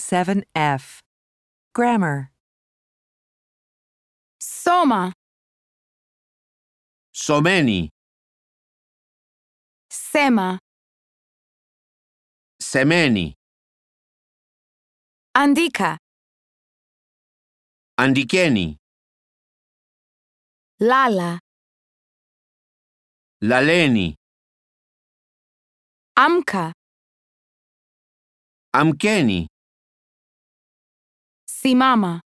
7F. Grammar. Soma, Someni, sema, semeni, andika, andikeni, lala, laleni, amka, amkeni, simama,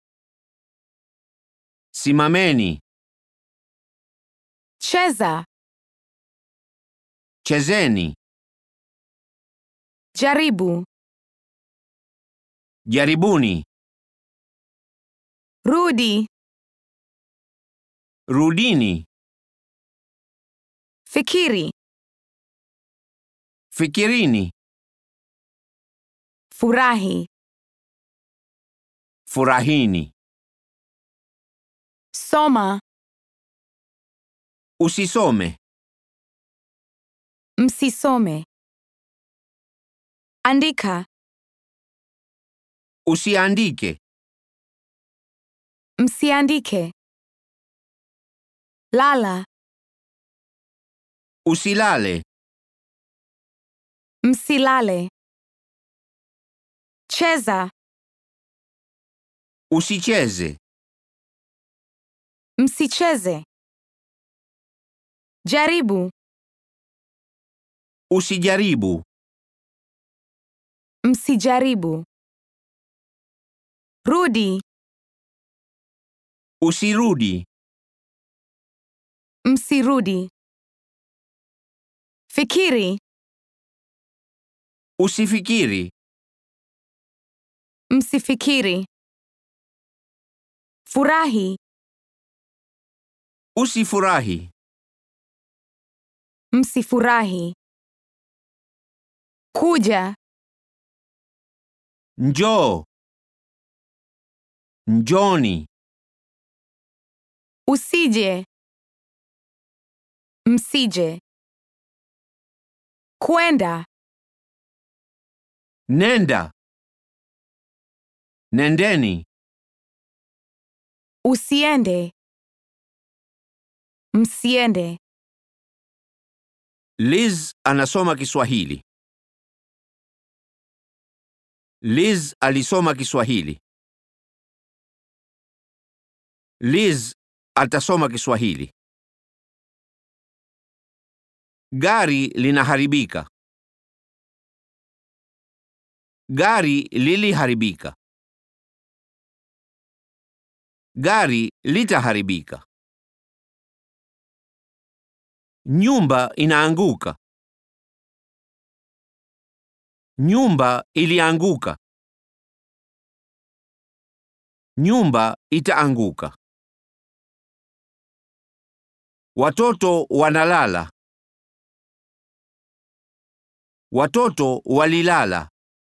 simameni, cheza, chezeni, jaribu, jaribuni, rudi, rudini, fikiri, fikirini, furahi, furahini, soma, usisome, msisome, andika, usiandike, msiandike, lala, usilale, msilale, cheza, usicheze, msicheze, jaribu, usijaribu, msijaribu, rudi, usirudi, msirudi, fikiri, usifikiri, msifikiri, furahi, usifurahi, msifurahi, kuja, njoo, njoni, usije, msije, kwenda, nenda, nendeni, usiende, msiende, Liz anasoma Kiswahili. Liz alisoma Kiswahili. Liz atasoma Kiswahili. Gari linaharibika. Gari liliharibika. Gari litaharibika. Nyumba inaanguka. Nyumba ilianguka. Nyumba itaanguka. Watoto wanalala. Watoto walilala.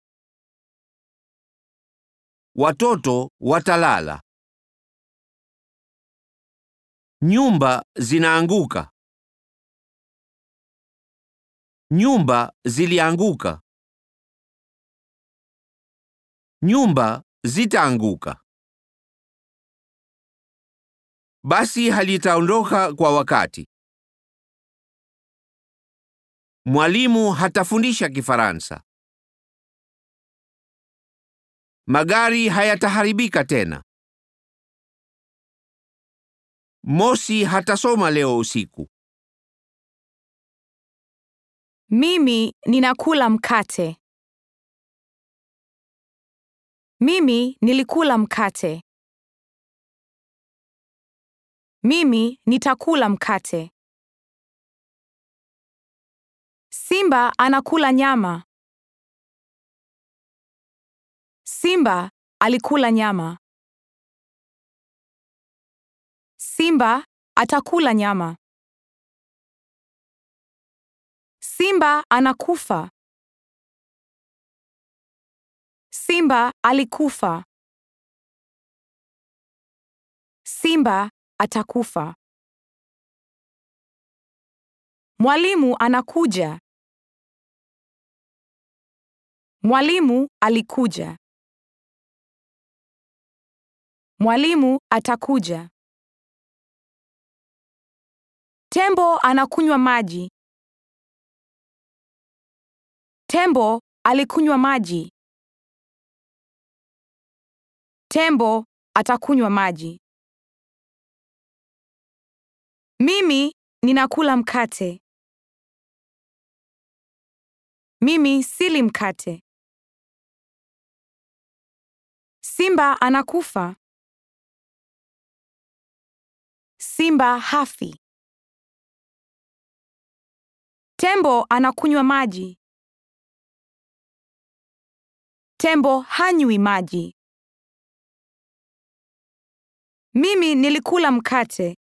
Watoto watalala. Nyumba zinaanguka. Nyumba zilianguka. Nyumba zitaanguka. Basi halitaondoka kwa wakati. Mwalimu hatafundisha Kifaransa. Magari hayataharibika tena. Mosi hatasoma leo usiku. mimi ninakula mkate. Mimi nilikula mkate. Mimi nitakula mkate. Simba anakula nyama. Simba alikula nyama. Simba atakula nyama. Simba anakufa. Simba alikufa. Simba atakufa. Mwalimu anakuja. Mwalimu alikuja. Mwalimu atakuja. Tembo anakunywa maji. Tembo alikunywa maji. Tembo atakunywa maji. Mimi ninakula mkate. Mimi sili mkate. Simba anakufa. Simba hafi. Tembo anakunywa maji. Tembo hanywi maji. Mimi nilikula mkate.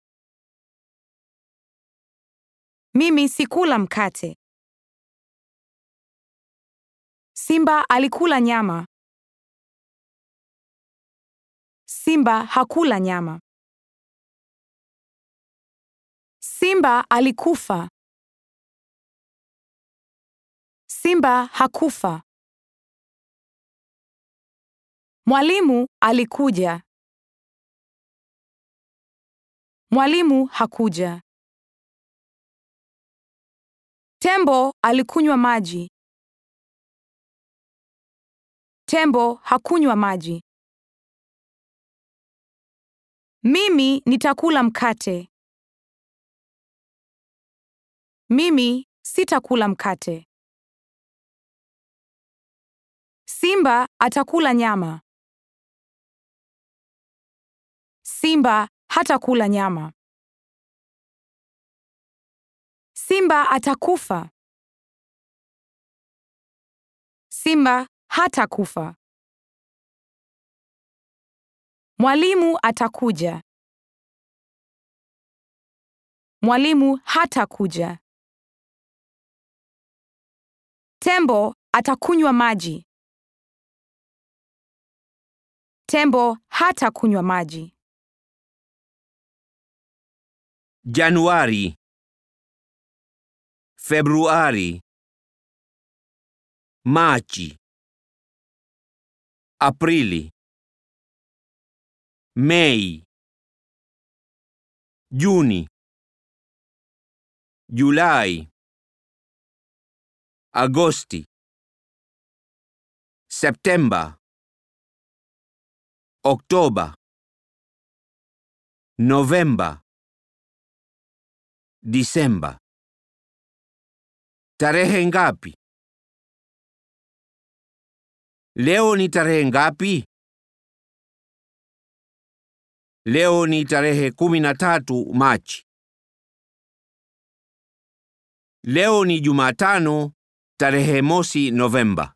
Mimi sikula mkate. Simba alikula nyama. Simba hakula nyama. Simba alikufa. Simba hakufa. Mwalimu alikuja. Mwalimu hakuja. Tembo alikunywa maji. Tembo hakunywa maji. Mimi nitakula mkate. Mimi sitakula mkate. Simba atakula nyama. Simba hatakula nyama. Simba atakufa. Simba hatakufa. Mwalimu atakuja. Mwalimu hatakuja. Tembo atakunywa maji. Tembo hatakunywa maji. Januari, Februari, Machi, Aprili, Mei, Juni, Julai, Agosti, Septemba, Oktoba, Novemba, Disemba. Tarehe ngapi? Leo ni tarehe ngapi? Leo ni tarehe kumi na tatu Machi. Leo ni Jumatano tarehe mosi Novemba.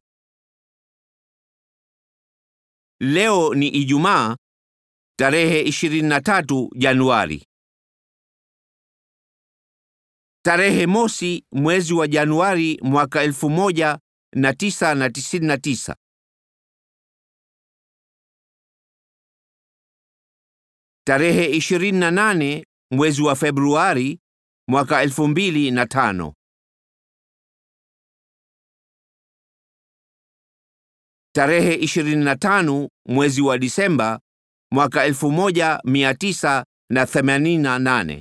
Leo ni Ijumaa tarehe 23 Januari. Tarehe mosi mwezi wa Januari mwaka 1999. Tarehe 28 mwezi wa Februari mwaka 2005. Tarehe 25 mwezi wa Disemba mwaka 1988.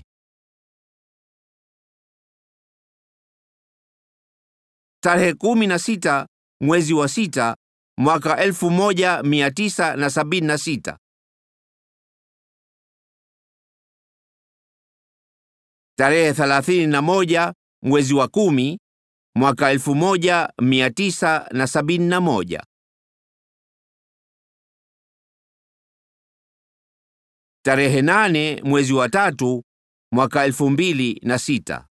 Tarehe 16 mwezi wa sita mwaka 1976. Tarehe 31 mwezi wa kumi mwaka 1971. Tarehe 8 mwezi wa tatu mwaka 2006.